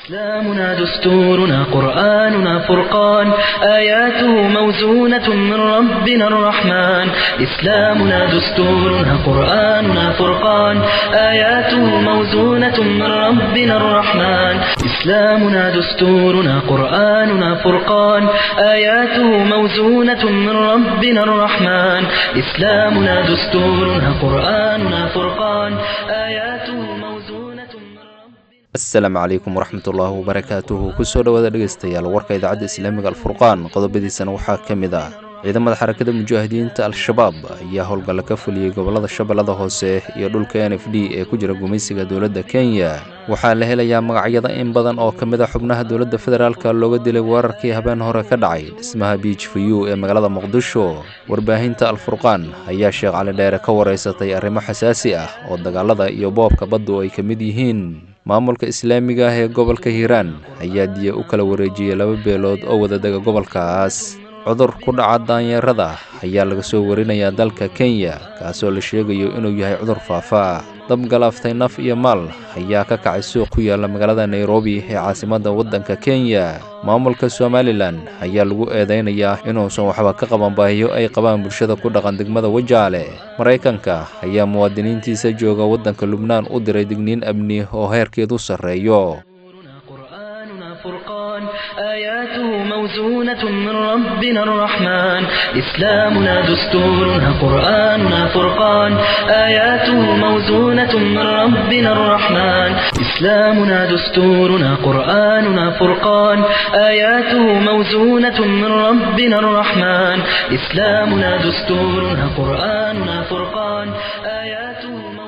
إسلامنا دستورنا قرآننا فرقان آياته موزونة من ربنا الرحمن إسلامنا دستورنا قرآننا فرقان آياته موزونة من ربنا الرحمن إسلامنا دستورنا قرآننا فرقان آياته موزونة من ربنا الرحمن إسلامنا دستورنا قرآننا فرقان آياته موزونة من ربنا asalaamu calaykum waraxmatullaahi wabarakaatuhu kusoo dhowaada dhegaystayaal warka idaacadda islaamiga alfurqaan qodobadiisana waxaa ka mid ah ciidamada xarakada mujaahidiinta al-shabaab ayaa howlgalla ka fuliyey gobollada shabeellada hoose iyo dhulka n f d ee ku jira gumaysiga dowladda kenya waxaa la helayaa magacyada in badan oo ka mid a xubnaha dowladda federaalka looga dilay weerarkii habeen hore ka dhacay dhismaha biij fayu ee magaalada muqdisho warbaahinta alfurqaan ayaa sheekh cali dheere ka wareysatay arrimo xasaasi ah oo dagaalada iyo boobka baddu ay ka mid yihiin maamulka islaamiga ah ee gobolka hiiraan ayaa diya u kala wareejiyey laba beelood oo wadadega gobolkaas cudur ku dhaca daanyeerada ayaa laga soo warinayaa dalka kenya kaasoo la sheegayo inuu yahay cudur faafa dab galaaftay naf iyo maal ayaa ka kacay suuq ku yaalla magaalada nairobi ee caasimadda waddanka kenya maamulka somalilan ayaa lagu eedaynayaa inuusan waxba ka qaban baahiyo ay qabaan bulshada ku dhaqan degmada wajaale maraykanka ayaa muwaadiniintiisa jooga waddanka lubnaan u diray digniin amni oo heerkeedu sarreeyo قرآننا فرقان آياته موزونة من ربنا الرحمن إسلامنا دستورنا قرآننا فرقان آياته موزونة من ربنا الرحمن إسلامنا دستورنا قرآننا فرقان آياته موزونة من ربنا الرحمن إسلامنا دستورنا قرآننا فرقان آياته موزونة من ربنا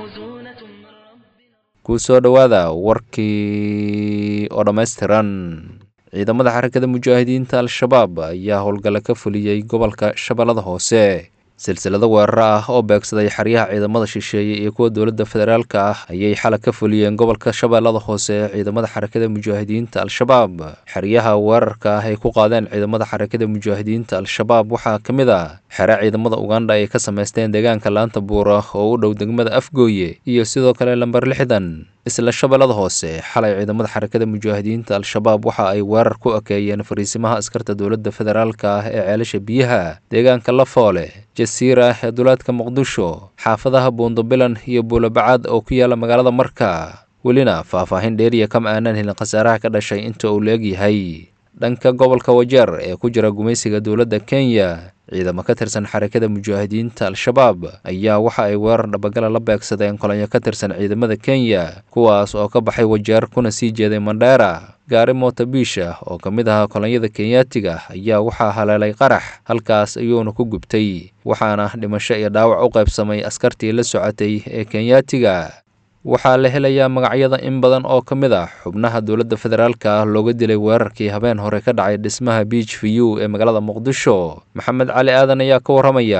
kusoo dhowaada warkii oo dhammaystiran ciidamada xarakada mujaahidiinta al-shabaab ayaa howlgalla ka fuliyey gobolka shabeellada hoose silsilado weeraro ah oo beegsaday xeryaha ciidamada shisheeye iyo kuwa dowladda federaalka ah ayay xalag ka fuliyeen gobolka shabeellada hoose ee ciidamada xarakada mujaahidiinta al-shabaab xeryaha weerarka ah ay ku qaadeen ciidamada xarakada mujaahidiinta al-shabaab waxaa ka mid ah xere ciidamada ugandha ay ka samaysteen deegaanka laanta buura oo u dhow degmada afgooye iyo sidoo kale lamber lixdan isla shabeellada hoose xalay ciidamada xarakada mujaahidiinta al-shabaab waxa ay weerar ku ekeeyeen fariisimaha askarta dowladda federaalka ah ee ceelasha biyaha deegaanka lafoole jasiira ee duleedka muqdisho xaafadaha buundabilan iyo buulabacaad oo ku yaala magaalada marka welina faahfaahin dheeriya kama aanan helin khasaaraha ka dhashay inta uu la-egyahay dhanka gobolka wajeer ee ku jira gumaysiga dowladda kenya ciidamo ka tirsan xarakada mujaahidiinta al-shabaab ayaa waxa ay weerar dhabagala la beegsadeen kolonyo ka tirsan ciidamada kenya kuwaas oo ka baxay wajeer kuna sii jeeday mandheera gaari mootabiisha oo ka mid ahaa kolonyada kenyaatiga ayaa waxaa haleelay qarax halkaas ayuuna ku gubtay waxaana dhimasho iyo dhaawac u qaybsamay askartii la socotay ee kenyaatiga waxaa la helayaa magacyada in badan oo ka mid ah xubnaha dowladda federaalka ah looga dilay weerarkii habeen hore ka dhacay dhismaha biij fayu ee magaalada muqdisho maxamed cali aadan ayaa ka warramaya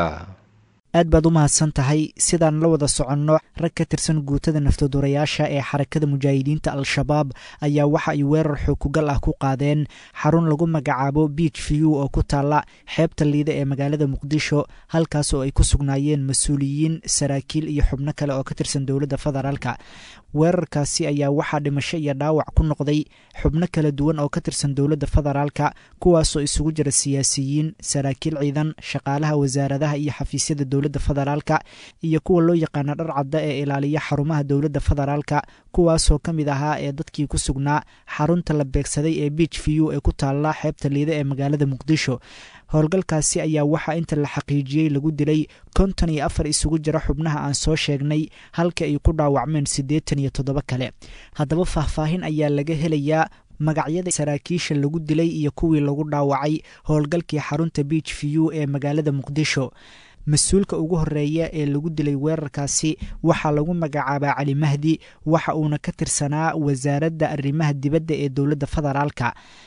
aad baad u mahadsan tahay sidaan la wada soconno rag ka tirsan guutada naftaduurayaasha ee xarakada mujaahidiinta al-shabaab ayaa waxa ay weerar xookugal ah ku qaadeen xarun lagu magacaabo biij view oo ku taalla xeebta liida ee magaalada muqdisho halkaas oo ay ku sugnaayeen mas-uuliyiin saraakiil iyo xubno kale oo ka tirsan dowladda federaalka weerarkaasi ayaa waxaa dhimasho iyo dhaawac ku noqday xubno kala duwan oo ka tirsan dowladda federaalka kuwaasoo isugu jira siyaasiyiin saraakiil ciidan shaqaalaha wasaaradaha iyo xafiisyada dowladda federaalka iyo kuwa loo yaqaana dhar cadda ee ilaaliya xarumaha dowladda federaalka kuwaasoo ka mid ahaa ee dadkii ku sugnaa xarunta la beegsaday ee biij view ee ku taalla xeebta liida ee magaalada muqdisho howlgalkaasi ayaa waxaa inta la xaqiijiyey lagu dilay konton iyo afar isugu jira xubnaha aan soo sheegnay halka ay ku dhaawacmeen siddeetan iyo toddoba kale haddaba faahfaahin ayaa laga helayaa magacyada saraakiisha lagu dilay iyo kuwii lagu dhaawacay howlgalkii xarunta biij view ee magaalada muqdisho mas-uulka ugu horeeya ee lagu dilay weerarkaasi waxaa lagu magacaabaa cali mahdi waxa uuna ka tirsanaa wasaaradda arrimaha dibadda ee dowladda federaalka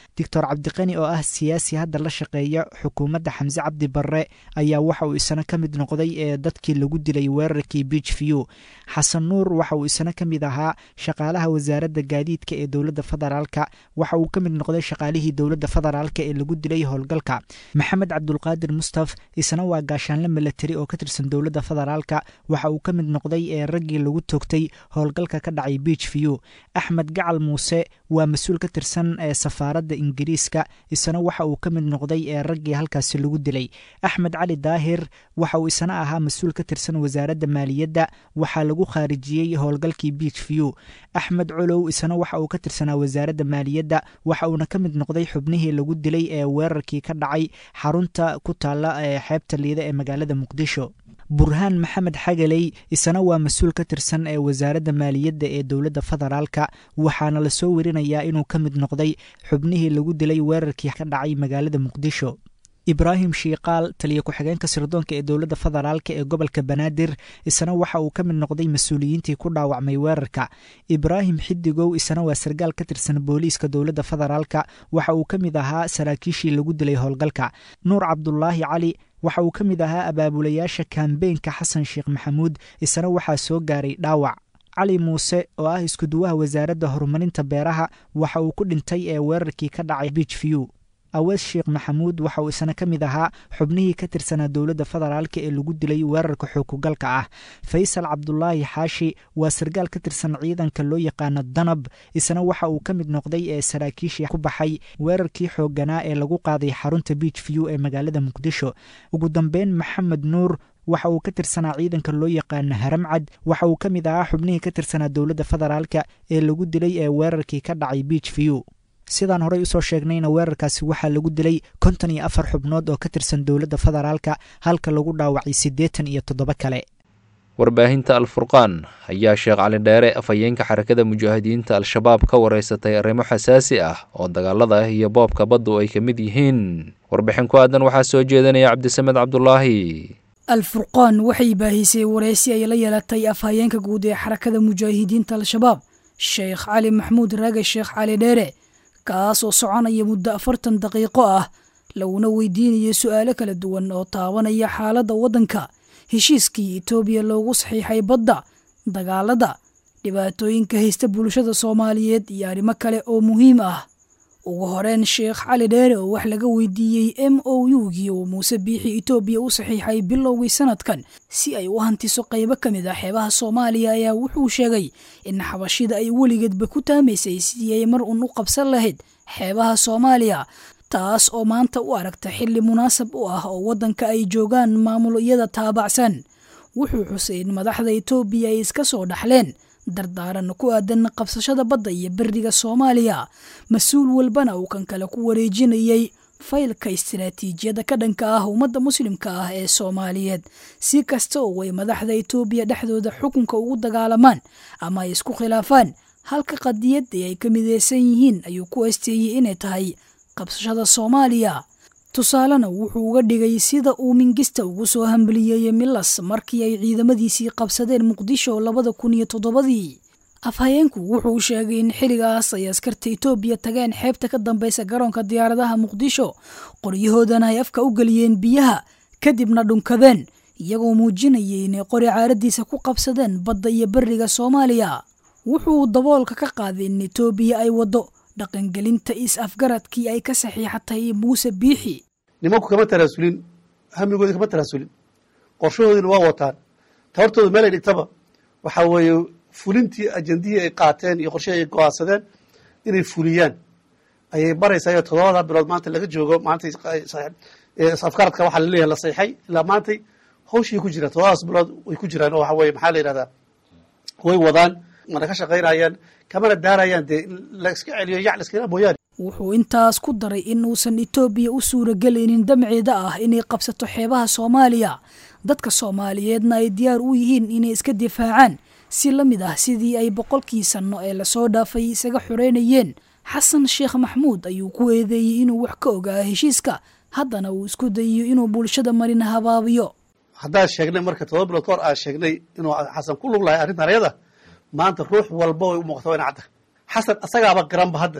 doctor cabdiqani oo ah siyaasi hadda la shaqeeya xukuumadda xamse cabdi barre ayaa waxa uu isna ka mid noqday ee dadkii lagu dilay weerarkii beach view xasan nuur waxa uu isna ka mid ahaa shaqaalaha wasaaradda gaadiidka ee dowladda federaalka waxa uu ka mid noqday shaqaalihii dowladda federaalka ee lagu dilay howlgalka maxamed cabdulqaadir mustaf isna waa gaashaanle milatari oo ka tirsan dowladda federaalka waxa uu ka mid noqday ee raggii lagu toogtay howlgalka ka dhacay beach view axmed gacal muuse waa mas-uul ka tirsan ee safaaradda ingiriiska isna waxa uu ka mid noqday ee raggii halkaasi lagu dilay axmed cali daahir waxa uu isna ahaa mas-uul ka tirsan wasaaradda maaliyadda waxaa lagu khaarijiyey howlgalkii beach view axmed colow isna waxa uu ka tirsanaa wasaaradda maaliyadda waxa uuna ka mid noqday xubnihii lagu dilay ee weerarkii ka dhacay xarunta ku taalla ee xeebta liida ee magaalada muqdisho burhaan maxamed xagaley isna waa mas-uul ka tirsan ee wasaaradda maaliyadda ee dowladda federaalka waxaana lasoo werinayaa inuu ka mid noqday xubnihii lagu dilay weerarkii ka dhacay magaalada muqdisho ibraahim shiikaal taliya ku-xigeenka sirdoonka ee dowladda federaalka ee gobolka banaadir isna waxa uu ka mid noqday mas-uuliyiintii ku dhaawacmay weerarka ibraahim xidigow isna waa sargaal ka tirsan booliiska dowladda federaalka waxa uu ka mid ahaa saraakiishii lagu dilay howlgalka nuur cabdulaahi cali waxa uu ka mid ahaa abaabulayaasha kambeynka xasan sheekh maxamuud isna waxaa soo gaaray dhaawac cali muuse oo ah iskuduwaha wasaaradda horumarinta beeraha waxa uu ku dhintay ee weerarkii ka dhacay beach view awees sheekh maxamuud waxa uu isna ka mid ahaa xubnihii ka tirsanaa dowladda federaalka ee lagu dilay weerarka xookugalka ah faysal cabdulaahi xaashi waa sargaal ka tirsan ciidanka loo yaqaano danab isna waxa uu ka mid noqday ee saraakiishii ku baxay weerarkii xoogganaa ee lagu qaaday xarunta beach view ee magaalada muqdisho ugu dambeyn maxamed nuur waxa uu ka tirsanaa ciidanka loo yaqaano haramcad waxa uu ka mid ahaa xubnihii ka tirsanaa dowladda federaalka ee lagu dilay ee weerarkii ka dhacay beach view sidaan horey usoo sheegnayna weerarkaasi waxaa lagu dilay konton iyo afar xubnood oo ka tirsan dowladda federaalka halka lagu dhaawacay siddeetan iyo toddoba kale warbaahinta alfurqaan ayaa sheekh cali dheere afhayeenka xarakada mujaahidiinta al-shabaab ka wareysatay arrimo xasaasi ah oo dagaalada ah iyo boobka baddu ay ka mid yihiin warbixin ku aadan waxaa soo jeedinaya cabdisamed cabdulaahi alfurqaan waxay baahisay wareysi ay la yeelatay afhayeenka guud ee xarakada mujaahidiinta al-shabaab sheekh cali maxmuud raage sheekh cali dheere kaas oo soconaya muddo afartan daqiiqo ah laguna weydiinayo su'aalo kala duwan oo taabanaya xaaladda waddanka heshiiskii etoobiya loogu saxiixay badda dagaalada dhibaatooyinka haysta bulshada soomaaliyeed iyo arrimo kale oo muhiim ah ugu horeyn sheekh cali dheere oo wax laga weydiiyey m o u-gii uu muuse biixi etoobiya u saxiixay bilowgii sanadkan si ay u hantiso qaybo ka mid ah xeebaha soomaaliya ayaa wuxuu sheegay in xabashida ay weligeedba ku taamaysay sidii ay mar uun u qabsan lahayd xeebaha soomaaliya taas oo maanta u aragta xilli munaasab u ah oo waddanka ay joogaan maamulyada taabacsan wuxuu xusay in madaxda etoobiya ay iska soo dhaxleen dardaaran ku aadan qabsashada badda iyo beriga soomaaliya mas-uul walbana uu kan kale ku wareejinayay faylka istiraatiijiyada ka dhanka ah ummadda muslimka ah ee soomaaliyeed si kasta oo ay madaxda etoobiya dhexdooda xukunka ugu dagaalamaan ama ay isku khilaafaan halka qadiyadii ay ka mideysan yihiin ayuu ku esteeyey inay tahay qabsashada soomaaliya tusaalena wuxuu uga dhigay sida uu mingista ugu soo hambaliyeeyey milas markii ay ciidamadiisii qabsadeen muqdisho labada kun iyo toddobadii afhayeenku wuxuu sheegay in xilligaas ay askarta etoobiya tageen xeebta ka dambeysa garoonka diyaaradaha muqdisho qoryahoodana ay afka u geliyeen biyaha kadibna dhunkadeen iyagoo muujinayay inay qori caaradiisa ku qabsadeen badda iyo beriga soomaaliya wuxuu daboolka ka qaaday in etoobiya ay waddo dhaqangelinta is-afgaradkii ay ka saxiixatay muuse biixi nimanku kama taraasulin hamigoodi kama taraasulin qorshahoodina waa wataan tabartooda meel ay dhigtaba waxaa weeye fulintii ajendihii ay qaateen iyo qorshihii ay go-aansadeen inay fuliyaan ayay baraysaa toddobada bilood maanta laga joogo maanta is-afgaradka waxaa laleeyahay la saxiixay ilaa maantay hawshii ku jiraan toddobadaas bilood way ku jiraan oo waxa weye maxaa la yidhahdaa way wadaan mana ka shaqaynayaan kamana daarayaan dee in la iska celiyo yac la iskala mooyaane wuxuu intaas ku daray in uusan etoobiya u suuragelaynin damceeda ah inay qabsato xeebaha soomaaliya dadka soomaaliyeedna ay diyaar u yihiin inay iska difaacaan si la mid ah sidii ay boqolkii sanno ee lasoo dhaafay isaga xoreynayeen xasan sheekh maxmuud ayuu ku eedeeyey inuu wax ka ogaa heshiiska haddana uu isku dayiyo inuu bulshada marina habaabiyo haddaan sheegnay marka todoba bilood ka hor aan sheegnay inuu xasan ku lug lahay arrintan ayada maanta ruux walba way u muuqata waa ina cadda xasan asagaaba garanba hadda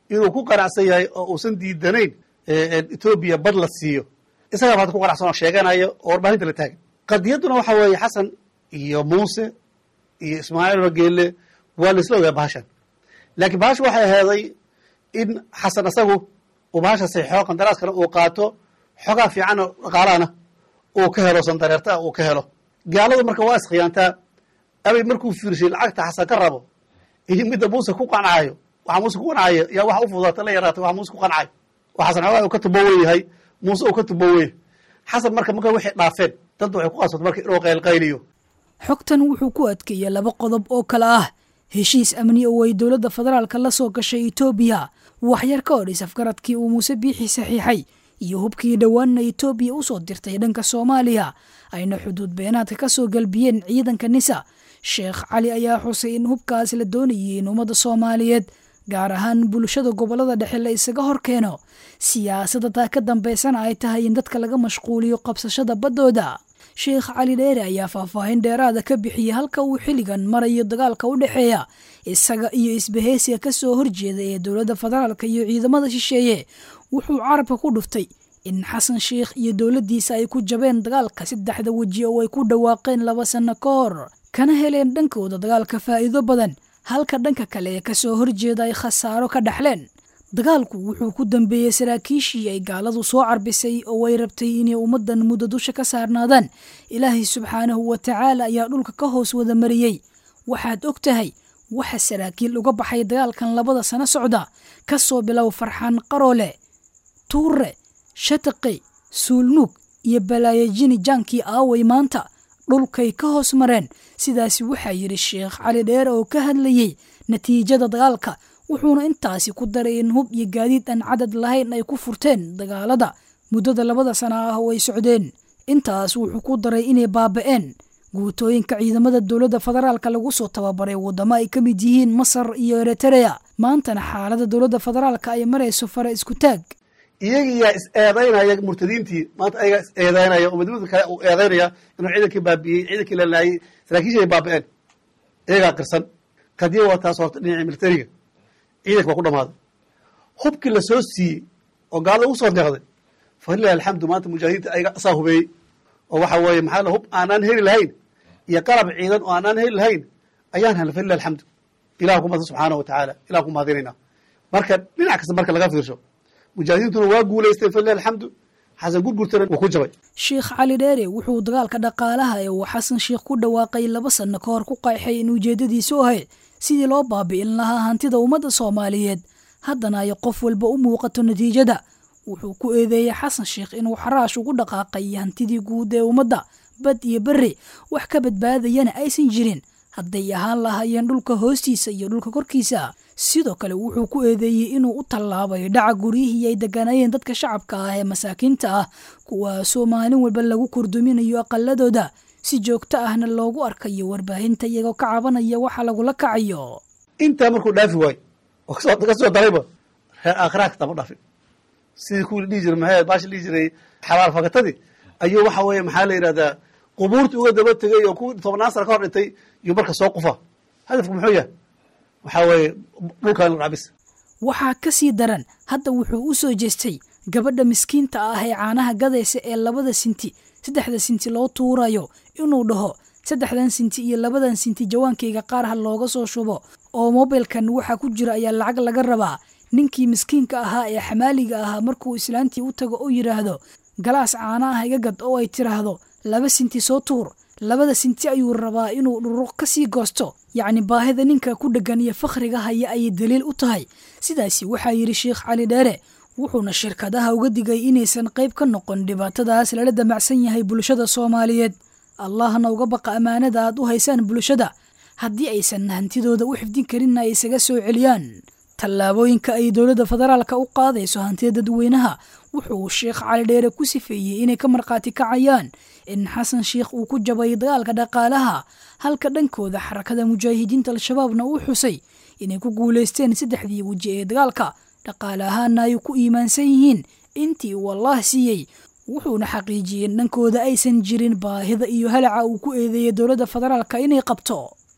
inuu ku qanacsan yahay oo uusan diidanayn etoobiya bad la siiyo isagaa maanta ku qanacsan oo sheeganayo oo warbaahinta la taagan qadiyadduna waxa weeye xasan iyo muuse iyo ismaaciil rageelle waa la isla ogaa bahashan laakiin bahasha waxay aheeday in xasan isagu uu bahasha saxiixo qandaraaskana uu qaato xogaa fiicanoo dhaqaalahana uu ka helo sandareerta uu ka helo gaaladu marka waa iskhiyaantaa abay markuu fiirshay lacagta xasan ka rabo iyo midda muuse ku qancaayo waxa muuse ku qancaayo yaa waxa u fudaata la yaraatay waxa muuse ku qancaayo oo xasan xogaa uu ka tubowen yahay muuse uu ka tubowen xasan marka marka waxay dhaafeen dadda waxay ku qasbata marka inuu qaylqayliyo xogtan wuxuu ku adkeeyey laba qodob oo kale ah heshiis amni oo ay dowladda federaalka la soo gashay etoobiya waxyar ka odhis afgaradkii uu muuse biixi saxiixay iyo hubkii dhowaanna etoobiya u soo dirtay dhanka soomaaliya ayna xuduud beenaadka ka soo galbiyeen ciidanka nisa sheekh cali ayaa xusay in hubkaas la doonayay in ummadda soomaaliyeed gaar ahaan bulshada gobollada dhexe la isaga hor keeno siyaasadda taa ka dambaysana ay tahay in dadka laga mashquuliyo qabsashada baddooda sheekh cali dheere ayaa faahfaahin dheeraada ka bixiyey halka uu xilligan marayo dagaalka u dhexeeya isaga iyo isbaheysiga ka soo horjeeda ee dowladda federaalka iyo ciidamada shisheeye wuxuu carabka ku dhuftay in xasan sheikh iyo dowladdiisa ay ku jabeen dagaalka saddexda weji oo ay ku dhawaaqeen laba sanno ka hor kana heleen dhankooda dagaalka faa'iido badan halka dhanka kale ee kasoo horjeeda ay khasaaro ka dhaxleen dagaalku wuxuu ku dambeeyey saraakiishii ay gaaladu soo carbisay oo ay rabtay inay ummaddan muddo dusha ka saarnaadaan ilaahay subxaanahu wa tacaala ayaa dhulka ka hoos wada mariyey waxaad og tahay waxa saraakiil uga baxay dagaalkan labada sano socda ka soo bilow farxaan qaroole tuure shataqi suulnuug iyo balaayajini jaankii aaway maanta dhulkay ka hoos mareen sidaasi waxaa yidhi sheekh cali dheere oo ka hadlayey natiijada dagaalka wuxuuna intaasi ku daray in hub iyo gaadiid aan cadad lahayn ay ku furteen dagaalada muddada labada sana ah oo ay socdeen intaas wuxuu ku daray inay baaba'een guutooyinka ciidamada dowladda federaalka lagu soo tababaray waddamo ay ka mid yihiin masar iyo eritereya maantana xaaladda dowladda federaalka ay marayso fare isku taag iyagiyaa is eedaynaya murtadiintii maanta ayagaa is eedaynaya oo madamada kale uu eedaynaya inuu ciidankii baabi'iyey ciidankii la laayey saraakiishii ay baaba'een iyagaa qirsan kadiya waa taas horta dhinacii militariga ciidanka waa ku dhamaaday hubkii la soo siiyey oo gaalada ugu soo deeqday falilahi alxamdu maanta mujaahidiinta ayaga asaa hubeeyey oo waxa weeye maxaa la hub aanaan heli lahayn iyo qalab ciidan oo aanaan heli lahayn ayaan helnay falilahi alxamdu ilah ku mahadsan subxaanahu wa tacaala ilah ku mahadinaynaa marka dhinac kasta marka laga fiirsho mujaahidiintuna waa guulaysteen falilahi alxamdu xasan gurgurtana wuu ku jabay sheekh cali dheere wuxuu dagaalka dhaqaalaha ee uu xasan sheikh ku dhawaaqay laba sanno ka hor ku qayxay in ujeeddadiisu ahayd sidii loo baabi'in lahaa hantida ummadda soomaaliyeed haddana ay qof walba u muuqato natiijada wuxuu ku eedeeyey xasan sheikh inuu xaraash ugu dhaqaaqay hantidii guud ee ummadda bad iyo berri wax ka badbaadayana aysan jirin hadday ahaan lahaayeen dhulka hoostiisa iyo dhulka korkiisa sidoo kale wuxuu ku eedeeyey inuu u tallaabay dhaca guryihii ay degganaayeen dadka shacabka ah ee masaakiinta ah kuwaasoo maalin walba lagu kurduminayo aqaladooda si joogto ahna loogu arkayo warbaahinta iyagoo ka cabanaya waxa lagula kacayo intaa markuu dhaafi waayo oo ka soo darayba reer aakhiraha katama dhaafin sidii kuwii dhihi jiray maxay baashi dhihi jiray xabaal fakatadii ayuu waxa weeye maxaa la yidhahdaa qubuurtii uga daba tegay oo kuwii tobannaan sana ka hor dhintay iyo marka soo qufa hadafku muxuu yahay waxaa weeye dhulkan cabis waxaa ka sii daran hadda wuxuu u soo jeestay gabadha miskiinta ah ee caanaha gadaysa ee labada sinti saddexda sinti loo tuurayo inuu dhaho saddexdan sinti iyo labadan sinti jawaankayga qaar ha looga soo shubo oo mobilkan waxaa ku jira ayaa lacag laga rabaa ninkii miskiinka ahaa ee xamaaliga ahaa markuu islaantii u tago oo yidhaahdo galaas caana ah iga gad oo ay tiraahdo laba sinti soo tuur labada sinti ayuu rabaa inuu dhuruq ka sii goosto yacni baahida ninka ku dheggan iyo fakhriga haya ayay daliil u tahay sidaasi waxaa yidhi sheekh cali dheere wuxuuna shirkadaha uga digay inaysan qayb ka noqon dhibaatadaas lala damacsan yahay bulshada soomaaliyeed allahna uga baqa ammaanada aad u haysaan bulshada haddii aysan hantidooda u xifdin karinna ay isaga soo celiyaan tallaabooyinka ay dowladda federaalka u qaadayso hantida dadweynaha wuxuu sheekh cali dheere ku sifeeyey inay ka markhaati kacayaan in xasan sheikh uu ku jabay dagaalka dhaqaalaha halka dhankooda xarakada mujaahidiinta al-shabaabna uu xusay inay ku guulaysteen saddexdii weji ee dagaalka dhaqaale ahaana ay ku iimaansan yihiin intii uu allaah siiyey wuxuuna xaqiijiyey in dhankooda aysan jirin baahida iyo halaca uu ku eedeeyey dowladda federaalka inay qabto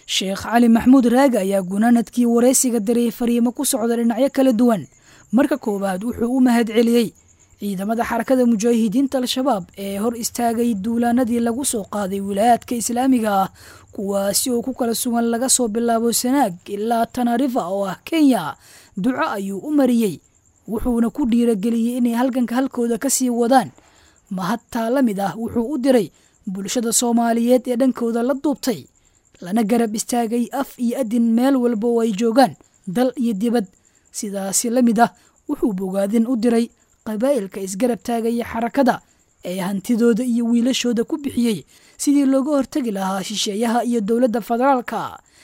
sheekh cali maxamuud raage ayaa gunaanadkii waraysiga diray fariimo ku socda dhinacyo kala duwan marka koowaad wuxuu u mahad celiyey ciidamada xarakada mujaahidiinta al-shabaab ee hor istaagay duulaanadii lagu soo qaaday wilaayaadka islaamiga ah kuwaasi oo ku kala sugan laga soo bilaabo sanaag ilaa tanarifa oo ah kenya duco ayuu u mariyey wuxuuna ku dhiirageliyey inay halganka halkooda ka sii wadaan mahadtaa la mid ah wuxuu u diray bulshada soomaaliyeed ee dhankooda la duubtay lana garab istaagay af iyo adin meel walba oo ay joogaan dal iyo dibad sidaasi la mid ah wuxuu bogaadin u diray qabaa'ilka isgarab taagaya xarakada ee hantidooda iyo wiilashooda ku bixiyey sidii looga hortegi lahaa shisheeyaha iyo dowladda federaalka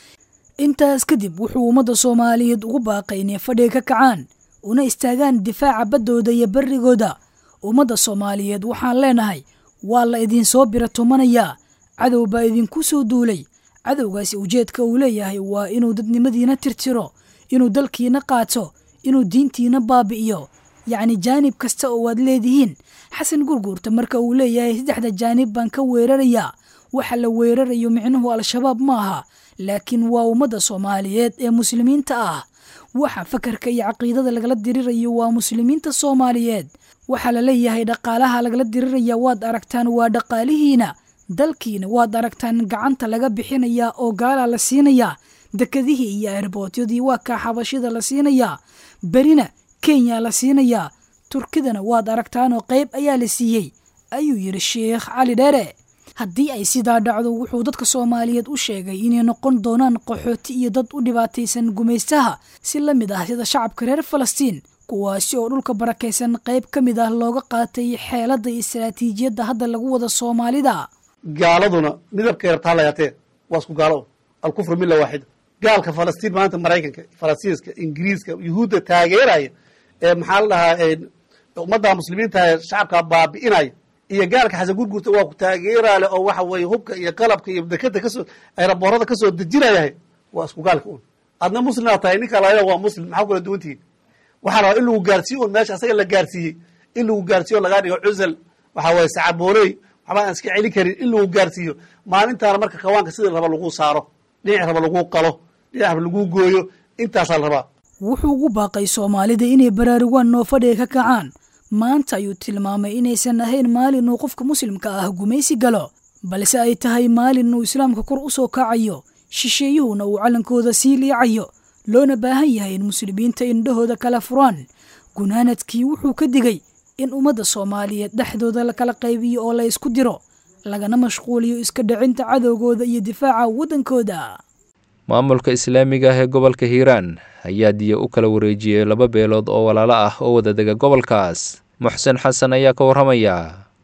intaas kadib wuxuu ummadda soomaaliyeed ugu baaqay inay fadhiga ka kacaan una istaagaan difaaca baddooda iyo barrigooda ummadda soomaaliyeed waxaan leenahay waa la idinsoo bira tumanayaa cadow baa idinku soo duulay cadowgaasi ujeedka uu leeyahay waa inuu dadnimadiina tirtiro inuu dalkiina qaato inuu diintiina baabi'iyo yacni jaanib kasta oo waad leedihiin xasan gurguurta marka uu leeyahay saddexda jaanib baan ka weerarayaa waxa la weerarayo micnuhu al-shabaab ma aha laakiin waa ummadda soomaaliyeed ee muslimiinta ah waxa fakarka iyo caqiidada lagala dirirayo waa muslimiinta soomaaliyeed waxaa la leeyahay dhaqaalaha lagala diriraya waad aragtaan waa dhaqaalihiina dalkiina waad aragtaan gacanta laga bixinayaa oo gaalaa la siinayaa dekadihii iyo erbootyadii waa kaa xabashida la siinayaa berina kenya la siinayaa turkidana waad aragtaanoo qayb ayaa la siiyey ayuu yidhi sheekh cali dheere haddii ay sidaa dhacdo wuxuu dadka soomaaliyeed u sheegay inay noqon doonaan qaxooti iyo dad u dhibaataysan gumaystaha si la mid ah sida shacabka reer falastiin kuwaasi oo dhulka barakaysan qayb ka mid ah looga qaatay xeeladda iyo istaraatiijiyadda hadda lagu wada soomaalida gaaladuna midabkay rabtaa layaatee waa isku gaalo alkufru milla waaxida gaalka falastiin maanta maraykanka faransiiska ingiriiska yuhuudda taageeraya ee maxaa la dhahaa ummadda muslimiinta shacabka baabi'inaya iyo gaalka xasan gurgurta waa ku taageeraale oo waxa weeye hubka iyo qalabka iyo dekada kasoo ayraboorada kasoo dejinayahay waa isku gaalka un adna muslimaa tahay ninka laayada waa muslim maxaa kula duwantihiin waxaa rabaa in lagu gaarsiiyo un meesha asaga la gaarsiiyey in lagu gaarsiiyo lagaa dhigo cusal waxaa waye sacabooley waxba aan iska celin karin in lagu gaarsiiyo maalintaana marka kawaanka sida raba lagu saaro dhinac raba lagu qalo dhinac raba lagu gooyo intaasaa la rabaa wuxuu ugu baaqay soomaalida inay baraarugaan noo fadhiga ka kacaan maanta ayuu tilmaamay inaysan ahayn maalin uu qofka muslimka ah gumaysi galo balse ay tahay maalin uu islaamka kor u soo kacayo shisheeyuhuna uu callankooda sii liicayo loona baahan yahay in muslimiinta indhahooda kala furaan gunaanadkii wuxuu ka digay in ummadda soomaaliyeed dhexdooda la kala qaybiyo oo la isku diro lagana mashquuliyo iska dhicinta cadowgooda iyo difaaca waddankooda maamulka islaamiga ah ee gobolka hiiraan ayaa diya u kala wareejiyey laba beelood oo walaalo ah oo wadadega gobolkaas muxsen xasan ayaa ka warramaya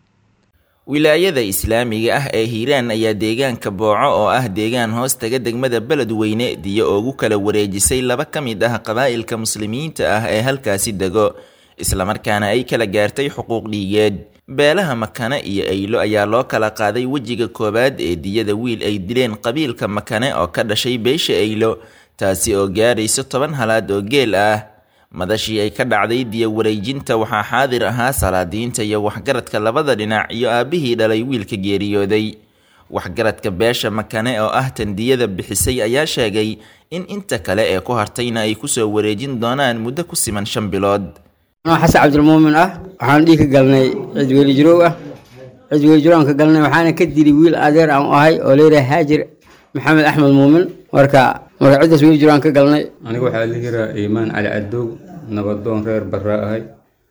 wilaayada islaamiga ah ee hiiraan ayaa deegaanka booco oo ah deegaan hoos taga degmada beledweyne diyo ugu kala wareejisay laba ka mid ah qabaa'ilka muslimiinta ah ee halkaasi dego islamarkaana ay kala gaartay xuquuq dhiigeed beelaha makane iyo aylo ayaa loo kala qaaday wejiga koowaad ee diyada wiil ay dileen qabiilka makane oo ka dhashay beesha aylo taasi oo gaarayso toban halaad oo geel ah madashii ay ka dhacday diya wareejinta waxaa xaadir ahaa salaadiinta iyo waxgaradka labada dhinac iyo aabbihii dhalay wiilka geeriyooday waxgaradka beesha makane oo ah tan diyada bixisay ayaa sheegay in inta kale ee ku hartayna ay kusoo wareejin doonaan muddo ku siman shan bilood xasan cabdilmuumin ah waxaan dhiig ka galnay cid weli jirow ah cid weli jirow aan ka galnay waxaana ka dili wiil adeer aan u ahay oo leeyahay haajir maxamed axmed muumin marka marka ciddaas weli jirow aan ka galnay aniga waxaa la yiraa iimaan cali cadow nabadoon reer barraa ahay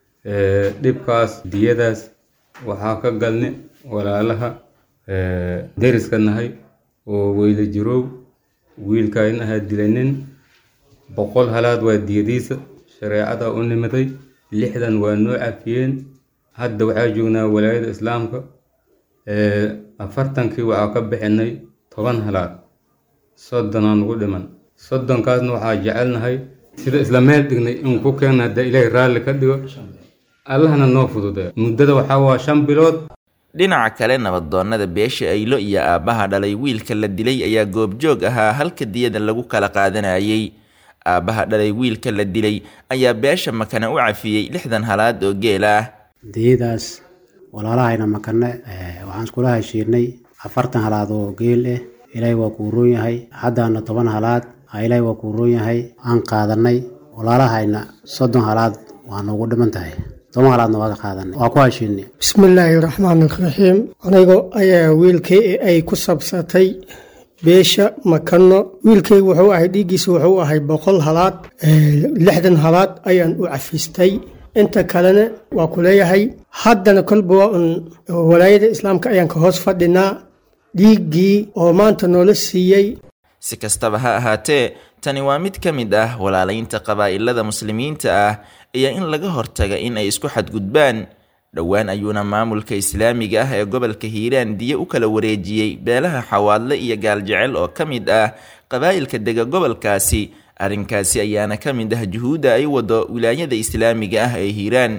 dhibkaas diyadaas waxaa ka galnay walaalaha deriska nahay oo weyla jirow wiilkaayna ahaa dilanin boqol halaad waa diyadiisa shareecada u nimaday lixdan waa noo cafiyeen hadda waxaa joognaa walaayada islaamka afartankii waxaa ka bixinay toban halaad soddonaa nugu dhiman soddonkaasna waxaa jecelnahay sida isla meel dhignay in ku keenna hadda ilaahay raalli ka dhigo allahna noo fududeeyo muddada waxaa waa shan bilood dhinaca kale nabadoonnada beesha aylo iyo aabbaha dhalay wiilka la dilay ayaa goobjoog ahaa halka diyada lagu kala qaadanayay aabbaha dhalay wiilka la dilay ayaa beesha makane u cafiyey lixdan halaad oo geel ah diyadaas walaalahayna makane waxaan iskula heshiinay afartan halaad oo geel ah ilaahay waa kuu roon yahay haddaana toban halaad a ilaahay waa kuu roon yahay aan qaadanay walaalahayna soddon halaad waa noogu dhiman tahay toban halaadna waa ka qaadanay waa ku heshiinay bismillaahi raxmaan raxiim anigo ayaa wiilkay ay ku sabsatay beesha makano wiilkay wuxuu ahay dhiiggiisa wuxuu ahay boqol halaad lixdan halaad ayaan u cafistay inta kalena waa ku leeyahay haddana kolba waa un walaayada islaamka ayaan ka hoos fadhinaa dhiiggii oo maanta noola siiyey si kastaba ha ahaatee tani waa mid ka mid ah walaalaynta qabaa'ilada muslimiinta ah iyo in laga hortaga in ay isku xadgudbaan dhowaan ayuuna maamulka islaamiga ah ee gobolka hiiraan diye u kala wareejiyey beelaha xawaadle iyo gaaljecel oo ka mid ah qabaa'ilka dega gobolkaasi arrinkaasi ayaana ka mid ah juhuudda ay wado wilaayada islaamiga ah ee hiiraan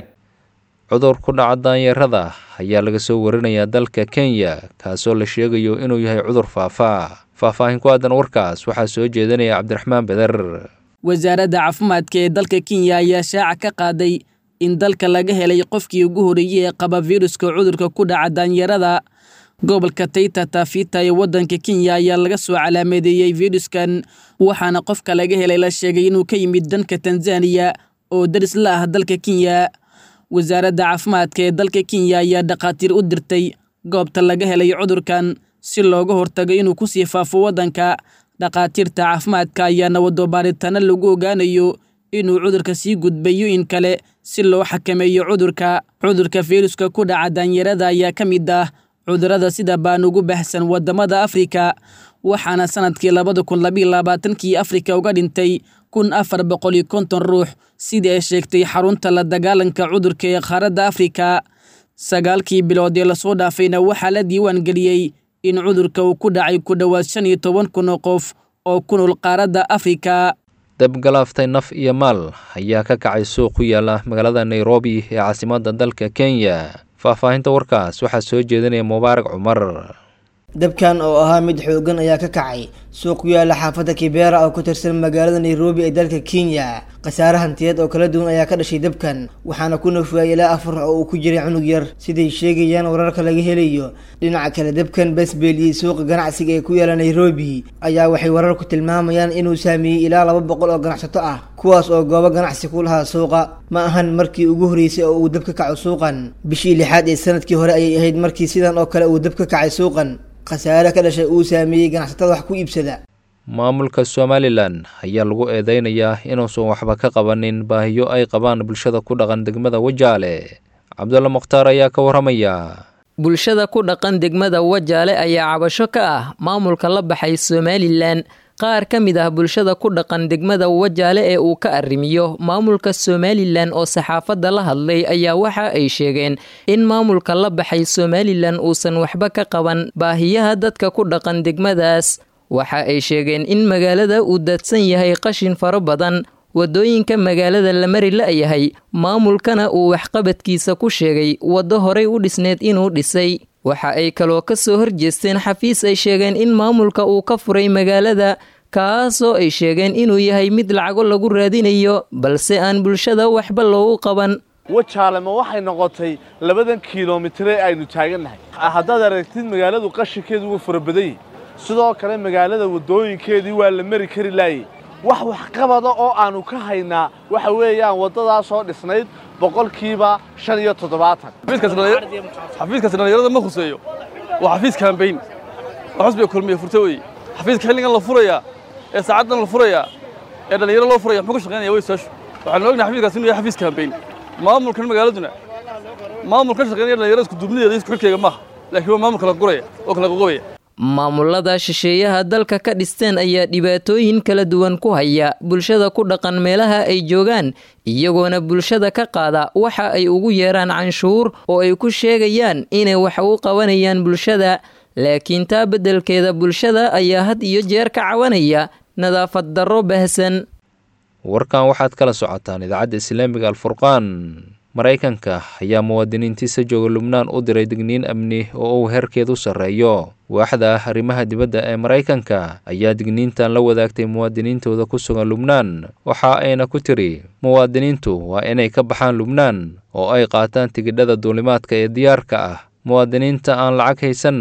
cudur ku dhaca daanyarada ayaa laga soo warinayaa dalka kenya kaasoo la sheegayo inuu yahay cudur faafaa faahfaahin ku aadan warkaas waxaa soo jeedinaya cabdiraxmaan beder wasaaradda caafimaadka ee dalka kenya ayaa shaaca ka qaaday in dalka laga helay qofkii ugu horreeyey ee qaba viruska cudurka ku dhaca daanyarada gobolka tayta tafita ee waddanka kenya ayaa laga soo calaameedeeyey viruskan waxaana qofka laga helay la sheegay inuu ka yimid danka tanzaniya oo daris la ah dalka kenya wasaaradda caafimaadka ee dalka kenya ayaa dhakhaatiir u dirtay goobta laga helay cudurkan si looga hortago inuu kusii faafo waddanka dhakhaatiirta caafimaadka ayaana wado baaritaano lagu ogaanayo inuu cudurka sii gudbayo in kale si loo xakameeyo cudurka cudurka fayruska ku dhaca daanyarada ayaa ka mid ah cudurada sida baan ugu baxsan wadamada afrika waxaana sanadkii labada kun labiyo labaatankii afrika uga dhintay kun afar boqol iyo konton ruux sidii ay sheegtay xarunta la dagaalanka cudurka ee qaaradda afrika sagaalkii bilood ee lasoo dhaafayna waxaa la diiwaan geliyey in cudurka uu ku dhacay ku dhowaad shan iyo toban kun oo qof oo ku nool qaaradda afrika dabgalaaftay naf iyo maal ayaa ka kacay suuq ku yaala magaalada nairobi ee caasimadda dalka kenya faahfaahinta warkaas waxaa soo jeedinaya mubaarak cumar dabkan oo ahaa mid xoogan ayaa ka kacay suuq ku yaala xaafadda kibera oo ku tirsan magaalada nairobi ee dalka kenya khasaare hantiyeed oo kala duwan ayaa ka dhashay dabkan waxaana ku nafwaayay ilaa afar oo uu ku jiray cunug yar siday sheegayaan wararka laga helayo dhinaca kale dabkan basbeeliyey suuqa ganacsiga ee ku yaala nairobi ayaa waxay wararku tilmaamayaan inuu saameeyey ilaa laba boqol oo ganacsato ah kuwaas oo goobo ganacsi ku lahaa suuqa ma ahan markii ugu horreysay oo uu dab ka kaco suuqan bishii lixaad ee sanadkii hore ayay ahayd markii sidan oo kale uu dab ka kacay suuqan khasaare ka dhashay uu saameeyey ganacsatada wax ku iibsada maamulka somalilan ayaa lagu eedeynayaa inuusan waxba ka qabanin baahiyo ay qabaan bulshada ku dhaqan degmada wajaale cabdulla mukhtaar ayaa ka warramaya bulshada ku dhaqan degmada wajaale ayaa cabasho ka ah maamulka la baxay somalilan qaar ka mid ah bulshada ku dhaqan degmada wajaale ee uu ka arrimiyo maamulka somalilan oo saxaafadda la hadlay ayaa waxa ay sheegeen in maamulka la baxay somalilan uusan waxba ka qaban baahiyaha dadka ku dhaqan degmadaas waxa ay sheegeen in magaalada uu daadsan yahay qashin fara badan waddooyinka magaalada la mari la-yahay maamulkana uu waxqabadkiisa ku sheegay waddo horay u dhisneed inuu dhisay waxa ay kaloo ka soo horjeesteen xafiis ay sheegeen in maamulka uu ka furay magaalada kaasoo ay sheegeen inuu yahay mid lacago lagu raadinayo balse aan bulshada waxba loogu qaban wajaale ma waxay noqotay labadan kilomitire aynu taagannahay haddaad aragtid magaaladu qashinkeedu wuu fara badan yahi sidoo kale magaalada waddooyinkeedii waa la mari kari laayay wax waxqabada oo aannu ka haynaa waxa weeyaan waddadaasoo dhisnayd boqolkiiba shan iyo toddobaatan xafiiskaasi dhallinyarada ma khuseeyo waa xafiis kaambayn oo xusbiga kulmiya furta weeye xafiiska xilligan la furayaa ee saacaddan la furayaa ee dhallinyaro loo furaya muxuu ka shaqaynaya way su-aashu waxaanu ognahay xafiiskaasi inuu yahay xafiis kaambayn maamulkan magaaladuna maamulkan shaqaynaya dhallinyarada isku duubnideeda isku xilkeyga maaha laakiin waa maamul kala guraya oo kala qoqobaya maamulada shisheeyaha dalka ka dhisteen ayaa dhibaatooyin kala duwan ku haya bulshada ku dhaqan meelaha ay joogaan iyagoona bulshada ka qaada waxa ay ugu yeeraan canshuur oo ay ku sheegayaan inay wax u qabanayaan bulshada laakiin taa beddelkeeda bulshada ayaa had iyo jeer ka cawanaya nadaafad darro baahsan warkan waxaad kala socotaan idaacadda islaamiga alfurqaan maraykanka ayaa muwaadiniintiisa jooga lubnaan u diray digniin amni oo uu heerkeedu sarreeyo waaxda ah arrimaha dibadda ee maraykanka ayaa digniintan la wadaagtay muwaadiniintooda ku sugan lubnaan waxa ayna ku tiri muwaadiniintu waa inay ka baxaan lubnaan oo ay qaataan tigidhada duulimaadka ee diyaarka ah muwaadiniinta aan lacag haysanna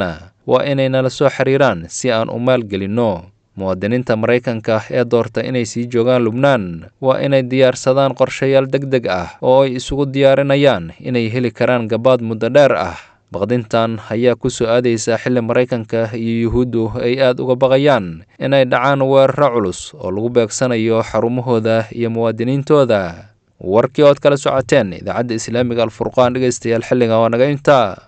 waa inay nala soo xiriiraan si aan u maalgelinno muwaadiniinta maraykanka ee doorta inay sii joogaan lubnaan waa inay diyaarsadaan qorshayaal deg deg ah oo ay isugu diyaarinayaan inay heli karaan gabaad muddo dheer ah baqdintan ayaa ku soo aadaysa xilli maraykanka iyo yuhuuddu ay aad uga baqayaan inay dhacaan weeraro culus oo lagu beegsanayo xarumahooda iyo muwaadiniintooda warkii ood kala socoteen idaacadda islaamiga alfurqaan dhegeystayaal xilliga waa naga intaa